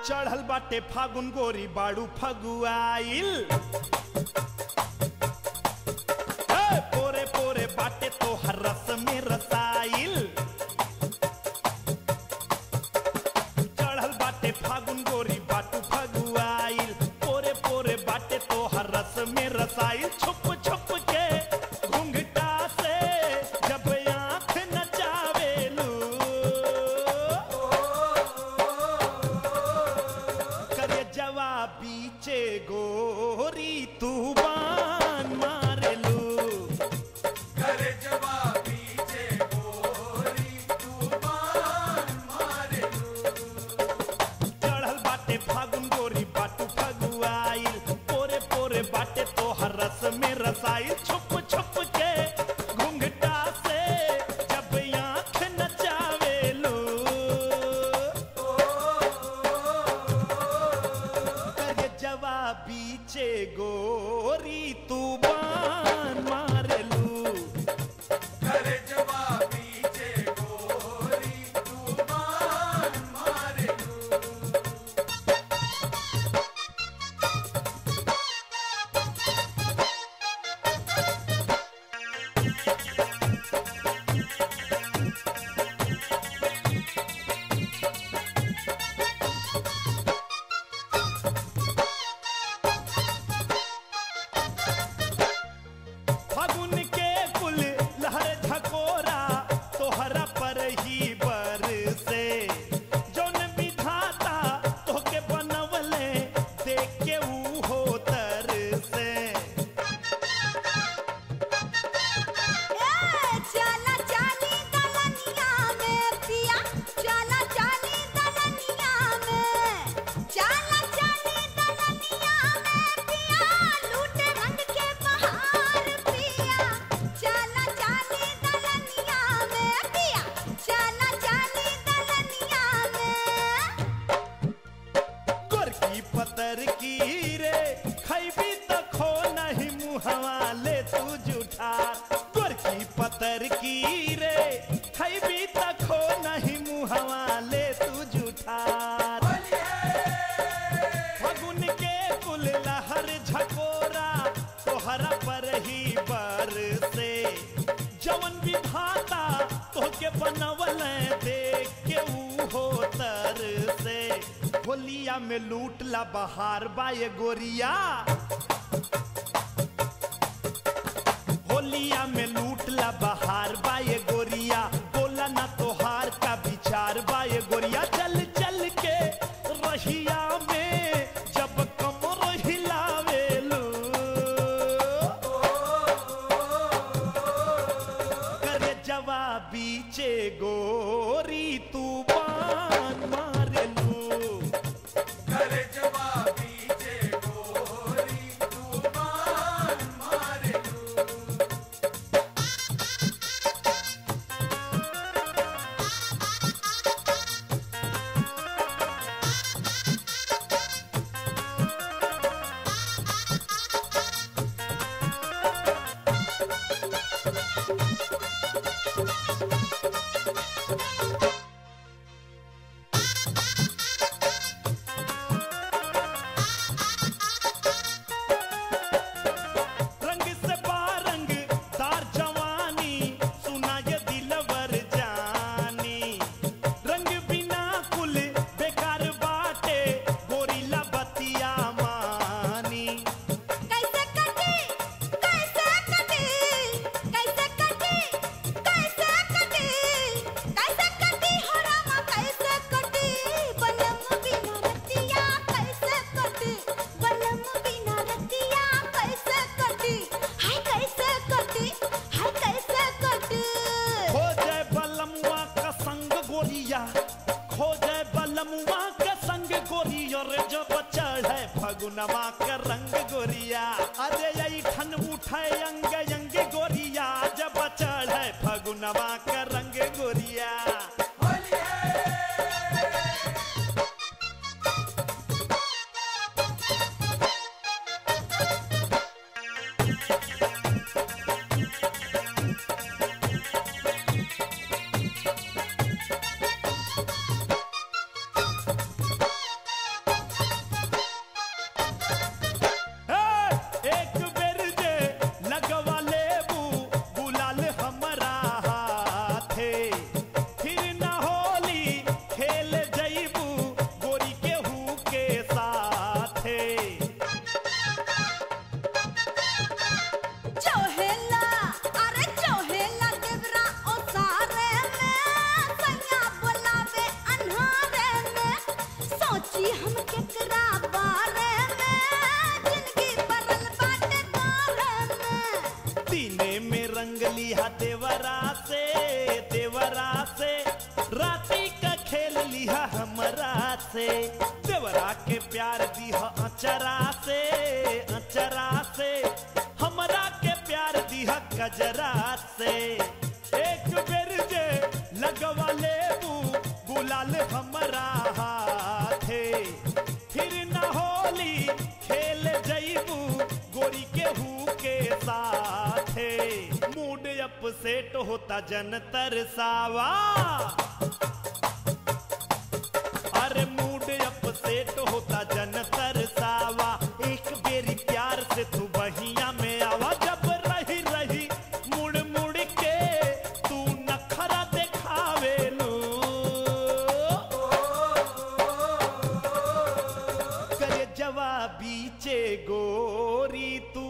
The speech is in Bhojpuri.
चढ़ल बाटे फागुन गोरी बाड़ू फगुआइल हे, पोरे पोरे बाटे तोहर रस में रसाइल चढ़ल बाटे फागुन गोरी बाटू फगुआइल पोरे पोरे बाटे तोहर रस में रसाइल छुप छुप के घुंघटा से जब आंख नचावेलू करे जवाबीचे गोरी तू बान मारेलू करे जवाबी जे गोरी तू बान मारे चढ़ल बाटे फागुन गोरी बाटू फगुआइल पोरे पोरे बाटे तोहर रस में रसाइल छुप छुप के घुंघटा से जब आंख नचावेलू करे जवाबीचे गोरी तू बान मारेलू करे जवाबी जे गोरी तू बान मारे फागुन के कुल लहर झकोरा तोहरा पर ही बर से जौन विधाता तोहके बनवले देख के ऊ हो तर से चला चाली दलनिया में पिया चला चाली दलनिया में चला चाली दलनिया में पिया लूटे रंग के बहार पिया चला चाली दलनिया में पिया चला चाली दलनिया में गोरकी पतर की रे खैबी त खो नहीं मुहवा ले तू जुठार गोरकी पतर की रे खैबी त खो नहीं मुहवा ले तू जुठार फगुन के कुल लहर झकोरा तोहरा पर ही बर से जवन विधाता तोहके बनवल देख के ऊ हो तर से होलिया में लूट ला बहार बाए गोरिया होलिया में लूट ला बहार बाए गोरिया बोला ना तोहार का विचार बाए गोरिया चल चल के रहिया में जब कमर हिलावेलू करे जवाबीचे गोरी तू बान मारेलू करे जवाबी जे गोरी तू बान मारे रंग से बारंग तार जवानी सुना ये दिलवर जानी रंग बिना कुल बेकार बाटे गोरीला बतिया मानी कैसे कटी कैसे कटी कैसे कटी कैसे कटी कैसे कटी हो रामा कैसे कटी बनम बिना रतिया कैसे कटी बनम बिना रतिया कैसे कटी हाय कैसे कटी हाय कैसे कटी खो जाए बलमुआ का संग गोरिया खो जाए बलमुआ का संग गोरिया रे जब चढ़े फगुनवा का रंग गोरिया अरे यही ठन उठे अंग अंग गोरिया जब चढ़े फगुनवा का रंग गोरिया से देवरा के प्यार दीह अचरा से अचरा से हमरा के प्यार दीह गजरा से एक बेर जे लगवा लेबू गुलाल हमरा हाथे फिर न होली खेल जईबू गोरी के हु के साथे मूड अपसेट होता जन तरसावा अरे मूड अपसेट होता जन तरसावा एक बेरी प्यार से तू बहिया में आवा जब रही रही मुड़ मुड़ के तू नखरा देखावे लू करे जवाबी चे गोरी तू